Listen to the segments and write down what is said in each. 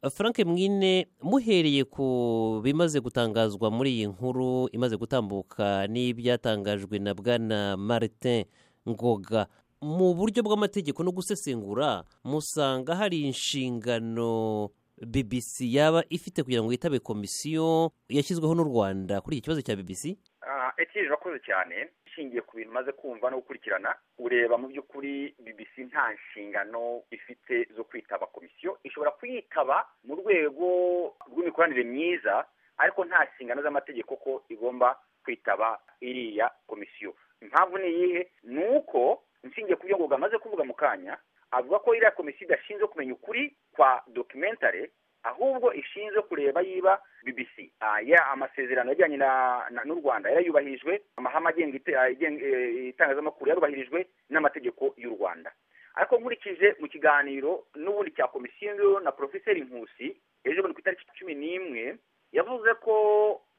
frank mwine muhereye ku bimaze gutangazwa muri iyi nkuru imaze gutambuka n'ibyatangajwe na bwana Martin ngoga mu buryo bw'amategeko no gusesengura musanga hari inshingano bbc yaba ifite kugira ngo yitabe komisiyo yashyizweho n'u rwanda kuri iki kibazo cya bbc ekirije urakoze cyane ishingiye ku bintu maze kumva no gukurikirana ureba mu by'ukuri bbc nta nshingano ifite zo kwitaba komisiyo ishobora kuyitaba mu rwego rw'imikoranire myiza ariko nta nshingano z'amategeko ko igomba kwitaba iriya komisiyo impamvu ni iyihe ni uko inshingiye ku byo ngoga amaze kuvuga mu kanya avuga ko iriya komisiyo idashinzwe kumenya ukuri kwa documentary ahubwo ishinzwe kureba yiba bbc amasezerano ajyanye n'u rwanda yarayubahirijwe amahame agenga itangazamakuru yarubahirijwe n'amategeko y'u rwanda ariko nkurikije mu kiganiro n'ubundi cya komisiyo na porofeseri nkusi ejo bundi ku itariki cumi n'imwe yavuze ko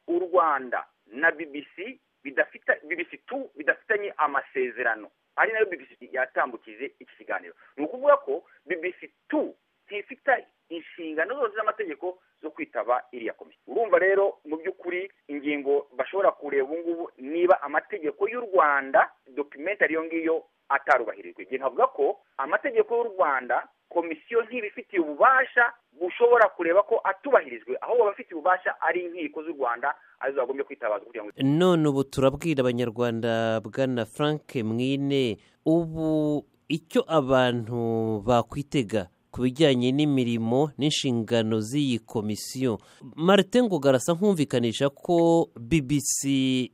u rwanda na bbc bidafite bbc tu bidafitanye amasezerano ari nayo bbc yatambukije iki kiganiro ni ukuvuga ko bbc tu ntifite inshingano zose z'amategeko zo kwitaba iriya komisiyo urumva rero mu by'ukuri ingingo bashobora kureba ubu ngubu niba amategeko y'u rwanda documentary iyo ngiyo atarubahirijwe igihe nkavuga ko amategeko y'u rwanda komisiyo ntibifitiye ububasha bushobora kureba ko atubahirijwe aho abafitiye ububasha ari inkiko z'u rwanda arizo zagombye kwitabaza kugira ngo none ubu turabwira abanyarwanda bwana frank mwine ubu icyo abantu bakwitega ku bijyanye n'imirimo n'inshingano z'iyi komisiyo marite ngo garasa nkumvikanisha ko bbc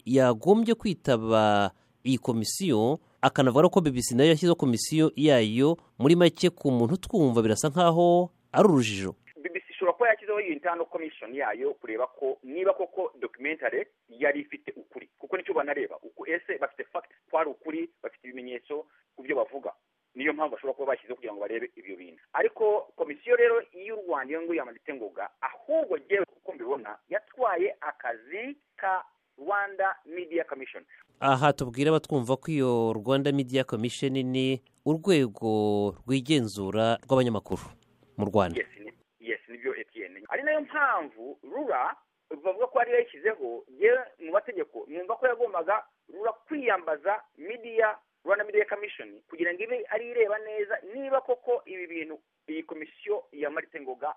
yagombye kwitaba iyi komisiyo akanavuga ko bbc nayo yashyizeho komisiyo yayo muri make ku muntu twumva birasa nk'aho ari urujijo bbc ishobora kuba yashyizeho iyi ntano komishoni yayo kureba ko niba koko documentary yari ifite ukuri kuko nicyo banareba uku ese bafite fact ko hari ukuri bafite ibimenyetso ku byo bavuga niyo mpamvu bashobora kuba bashyizeho kugira ngo barebe ibyo bintu ariko komisiyo rero y'u rwanda iyo nguyu yamanitse ngoga ahubwo ngewe uko mbibona yatwaye akazi ka rwanda media commission aha tubwire abatwumva ko iyo rwanda media commission ni urwego rwigenzura rw'abanyamakuru mu rwanda yes ni yes ni byo etn ari nayo mpamvu rura bavuga ko ariyo yashyizeho yewe mu mategeko mwumva ko yagombaga rura kwiyambaza media rwanda media commission kugira ngo ibe ari ireba neza niba koko ibi bintu iyi komisiyo ya marite ngoga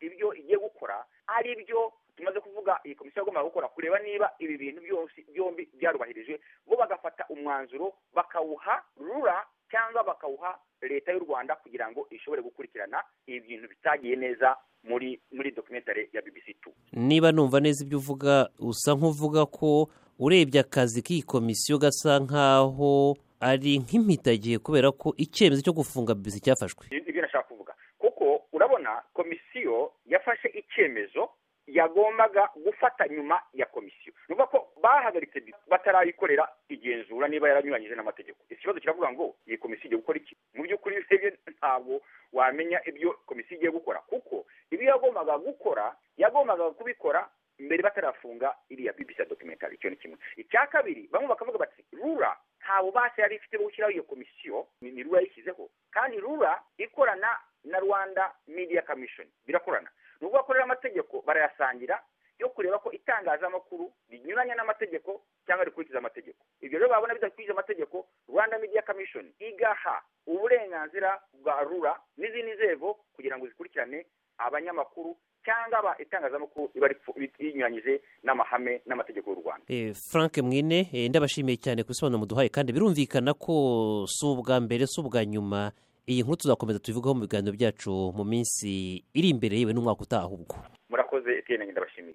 ibyo igiye gukora ari byo tumaze kuvuga iyi komisiyo igomba gukora kureba niba ibi bintu byose byombi byarubahirijwe bo bagafata umwanzuro bakawuha rura cyangwa bakawuha leta y'u rwanda kugira ngo ishobore gukurikirana ibi bintu bitagiye neza muri muri documentary ya bbc tu niba numva neza ibyo uvuga usa nk'uvuga ko urebye akazi k'iyi komisiyo gasa nk'aho ari nk'impitagihe kubera ko icyemezo cyo gufunga bisi cyafashwe ibyo nashaka kuvuga kuko urabona komisiyo yafashe icyemezo yagombaga gufata nyuma ya komisiyo ni ukuvuga ko bahagaritse batarayikorera igenzura niba yaranyuranyije n'amategeko ikibazo kiravuga ngo iyi komisiyo igiye gukora iki mu by'ukuri urebye ntabwo wamenya ibyo komisiyo igiye gukora kuko ibyo yagombaga gukora yagombaga kubikora mbere batarafunga iriya bibisa documentary icyo ni kimwe icya kabiri bamwe bakavuga bati rura nta bubasha yari ifite bwo gushyiraho iyo komisiyo ni rura yishyizeho kandi rura ikorana na rwanda media commission birakorana ni ukuvuga ko rero amategeko barayasangira yo kureba ko itangazamakuru rinyuranya n'amategeko cyangwa rikurikiza amategeko ibyo rero babona bidakurikiza amategeko rwanda media commission igaha uburenganzira bwa rura n'izindi nzego kugira ngo zikurikirane abanyamakuru cyangwa aba itangazamakuru iba rinyuranyije n'amahame n'amategeko y'u rwanda frank mwine ndabashimiye cyane ku bisobanuro muduhaye kandi birumvikana ko si ubwa mbere si ubwa nyuma iyi nkuru tuzakomeza tubivugaho mu biganiro byacu mu minsi iri imbere yewe n'umwaka utaha ahubwo murakoze etiyeni ndabashimiye